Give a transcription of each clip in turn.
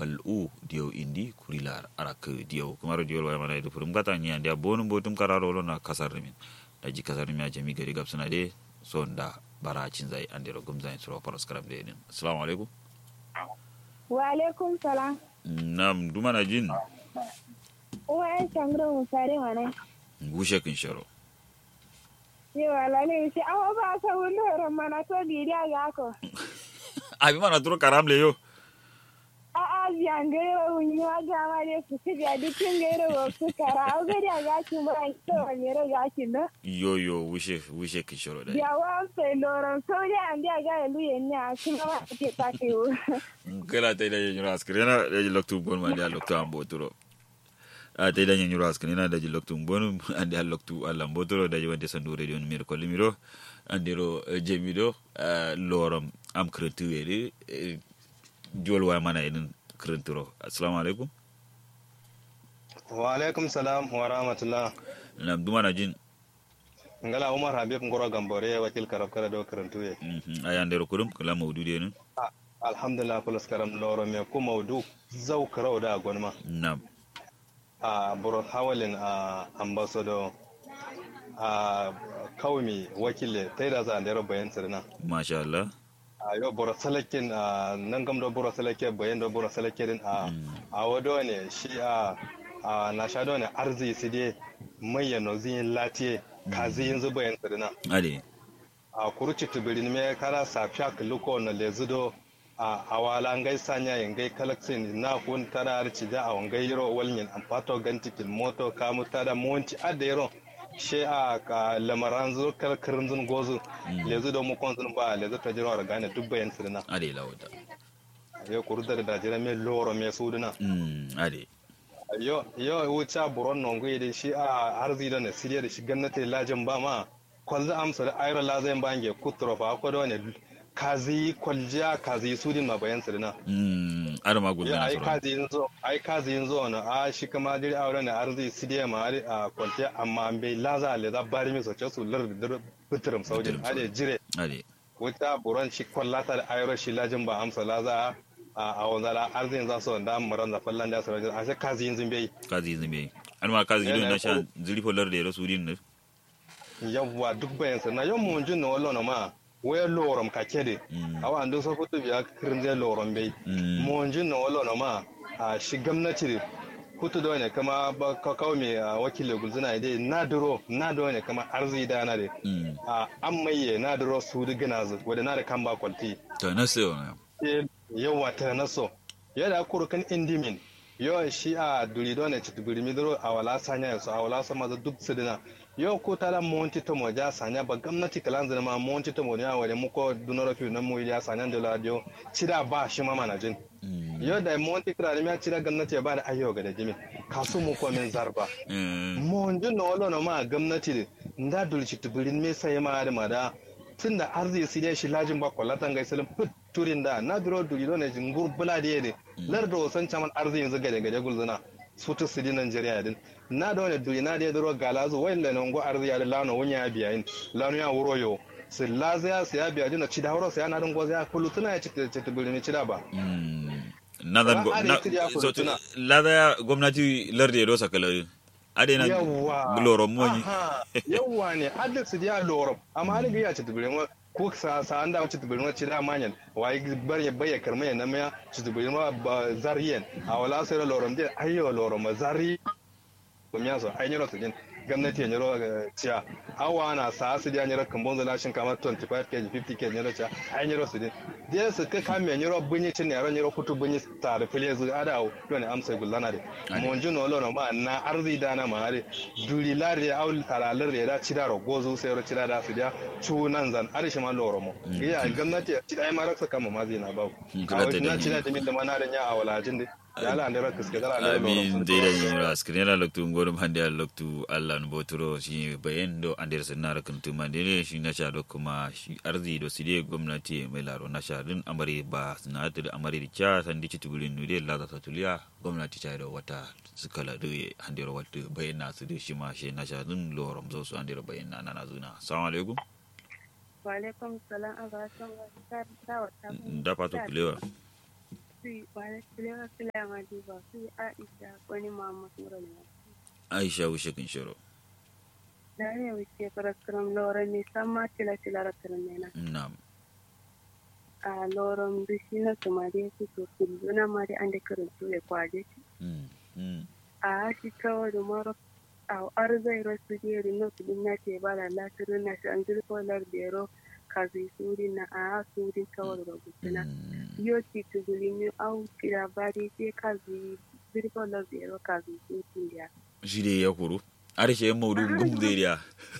fal'u diyo indi kurilar arak diyo kumaro diyo wala mana itu furum kata nya dia bonum botum kararo lo na kasar min daji kasar mi ajami gari gab suna de sonda bara cin zai andiro gumzai suro paros karam de din assalamu alaikum wa alaikum salam nam dumana jin uwa yan shangro musare mana gushe kin sharo yewa lale shi awa ba sa wulo ran mana to bidiya ga ko abi mana turo karam le yo a a biyan gairo wunyi wa ga ma de su ci ga dikin gairo wa su kara au ga da ga kin ba to ne ro ga kin no yo yo wushe wushe kin sharo da ya wa sai loran so da an da ga lu yen ya kin ma ke ta ke wo kala tay da nyura askrena da loktu bon ma da loktu ambo turo a tay da nyura askrena da loktu bon ande al loktu alla ambo turo da wonde sandu radio numero ko limiro andiro jemido lorom am kretu ede jol wa mana edin krenturo assalamu alaikum wa alaikum salam wa rahmatullah nam dumana jin ngala umar habib ngoro gambore wakil karab kala do karantuye aya ndero kurum kala mawdude nun alhamdulillah plus karam loro me ku mawdu zau karau da gonma nam a buro hawalin a ambassador a kawmi wakile taida za ndero bayan sirna masha Allah a yo buro salakin a nan gam do buro salake bayan do buro salake din a a wado ne shi a a na sha do ne arzi su de mayyano zin latiye ka zin zuba yan sirna ade a kuruci tibirin me kara safiya kaluko na lezudo a awala ngai sanya yangai kalaksin na kun tara arci da a wangai yiro walnyin ampato gantikin moto kamu tada monci adda yiro she a ka lamaran zo kalkarin zun gozu lezudo mu kon zun ba lezu ta jiro gane dubba yan sirna ade lawata yo kurudar da jira me loro me suduna mm ade yo yo wuce buron nongo yede shi a harzi da ne siriya da shi gannate lajin ba ma kwalza amsa da ayra lazayin bange kutro fa ko da ne kazi kwaljiya kazi sudin ma bayan sirna mm ar ma ya gulna ai sura kazi yanzu ai kazi yanzu na a shi kama diri aure ne arzi sidiya ma ari a kwaljiya amma an bai laza le za bari mi soce su lar da fitrim saudin Fitirim ade jire ade wuta buron shi kwallata da ayro shi lajin ba amsa laza a a wanzala arzin za su da maran da fallan da su a sai kazi yanzu bai kazi zimbe an ma kazi Yana don na ko- sha zilifo lar da ya rasu din ne yawwa duk bayan sa na yau mun jin na wallo na ma waya lorom ka kede Mm. awa ando so futu biya kirin zai lorom bai Mm. mun jin na wallo na ma a shi gwamnati hutu da wani kama ba ka kawo mai a wakilin gulzuna dai na duro na da wani kama arzi da na da mm a an maye na duro su da gina zu wadda na da kan ba kwalti to na sai wannan Eh, yawa ta na so yadda kurukan indimin yau shi a duri don ci tubiri midiro a wala sanya yasu a wala sama da duk su dina yau ko tara monti to mo ja sanya ba gwamnati kalan zama ma monti to mo ya wale muko dunoro fi nan mu ya sanya da radio cida ba shi ma manajin mm yau da monti kira ya cida gwamnati ya ba da ayyo ga da jimi kasu mu ko min zarba mm mon jin na wala na ma gwamnati da dul ci tubirin me sai ma da mada tun da arzi su dai shi lajin ba kwallatan gai salim turin da na duro duri don jin gurbula da yade lar da wasan caman arzi yanzu gade gade gulzuna su tu su di Najeriya din na da wani duri na da ya duro galazu wayan da nan go arzi ya da lano wunya ya biya yin lano ya wuro yo su lazaya su ya biya dina ci da wuro su ya na din goza ya kullu tuna ya ci ci tubirin ci da ba mm nadan go Ba a da na yake ya so furtuna. lada gwamnati lar da ya dosa kala ade na yawwa gloro monyi Aha, yawwa ne adda su dia loro amma an ga ya ci tubire ma ko sa sa an da ci tubire ma ci da manyan wai bar ya bayya karma ya nama ci tubire ma ba zariyen a wala sai da lorom din ayyo loro ma zari ko miya so ai nyoro tin gwamnati ya nyoro ciya awa na sa su dia nyoro kambon zala shin kamar 25 kg 50 kg nyoro ciya ai nyoro su din dia su ka kame nyoro bunyi cin ne ran nyoro kutu bunyi tare fili zu ada to ne amsa gullana de mon juno lo ma na arzi da na mare duri lare aul talalar da da cida ro gozu sai ro cida da su dia chu nan zan arishi ma loro mo iya gwamnati cida ai maraksa kama ma zina ba Mm, a kala ta wani da na ni. cida da min da mana da nya a walajin de ya la andara kiske da la amin deida ñiñiro askrena loktu ngoɗum hannde a loktu allah no botoro si bayen ɗo ander sennara kan tumandene si naca ɗo kuma si ardi ɗo siɗe gomnati mai laro naca ɗin amari ba sinatede amari ca sandi citugulen nude lada tatuliya gomnati cayɗo watta sikala ɗo e handero wattu bayen na sude shima she naca ɗin lorom zo so handero bayen na nana zuna assalamu aleykum wa alaikum salam a ba san wa ta ta wa ta da pato kulewa si wala kile kile ma di ba si Aisha wani mama mura ne aisha wushe kin shiro da ne wuce paraskram lora ne sama tila tila rakran ne na na'am a loron bishi na tumare su to kulluna ma dai an da karantu ya kwaje mm mm a shi kawai da mara a arzai rasu jeri no tudin na ce ba la latirin na shi an zirkolar bero kazi suri na a suri kawai da gusina mm yo ti tuguli mi au kira bari sai kazi zirkolar bero kazi suri ya shi dai ya kuru arshe yan maudu gum zeriya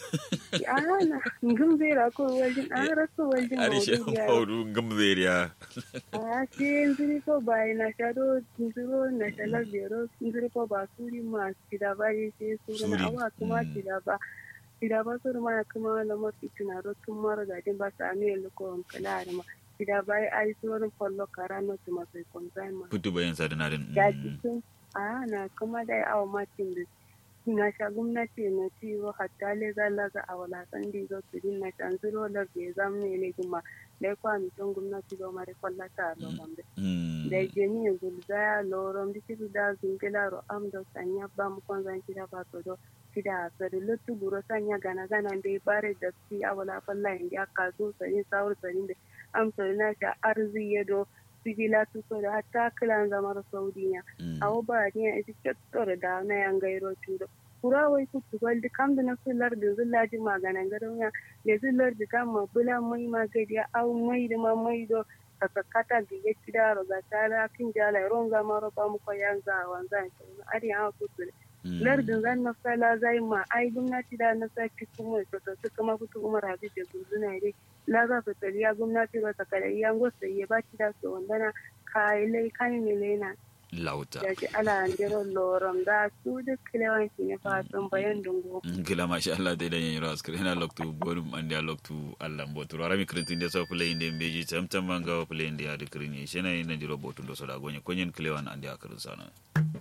a na ngum zera ko wajen a rasu wajen arshe yan maudu ya maudu gum zeriya a shi zirko bai na shado ziro na shalar bero zirko ba suri ma kira bari sai suri na Suri, awa kuma mm. kira ba kira ba suri ma kuma na mafi tunaro tun mara gajin ba su amiyar lukon kala da ma kira bai ai surin kwallo kara na su masu kwanzai ma putu bayan sa dana din ya mm cikin a na kuma da awa matin da na sha gwamnati na ciwo hatta le zalaga a walasan da zo su din na shan zuro da bai zamne ne kuma da ya kwa mutum gwamnati zo mara kwallata a lokacin da mm da jeni gulzaya loron bisiru da zungila ro am do sanya ba mu kon zan kida ba to do kida sari lutu buro sanya gana gana be bare da si awala falla indi aka zo sari sawur sari da am to na ta arzi yedo sigila tu so da hatta kilan zamar saudiya mm awo ba ni a ita kettor da na yan gairo tudo kura wai ku tu waldi kam da na sular da zullaji maganan garon ya da zullar da kama bula mai magadi au mai da ma mai do kakakata da ya kida roga tara kin jala ron ga maro ba mu ko yan za wanzan to ari ha ku tu mm lardin zan na sala zai ma ai gwamnati da na saki kuma to to kuma kutu umar habib da guduna dai la za ta tariya gwamnati ba ta kare yan gosa ya ba ki da so wandana kai lai kan milena lauta da ji ala andiro lorom da su duk kilewanci ne fatan bayan dungo kila masha Allah dai dan yiro askar hena loktu bonum andi loktu Allah mbotu rami krintin de so play inde beji tam tam manga play inde ade krinye shena ina jiro botu do so da gonye konyen kilewan andi akarin sana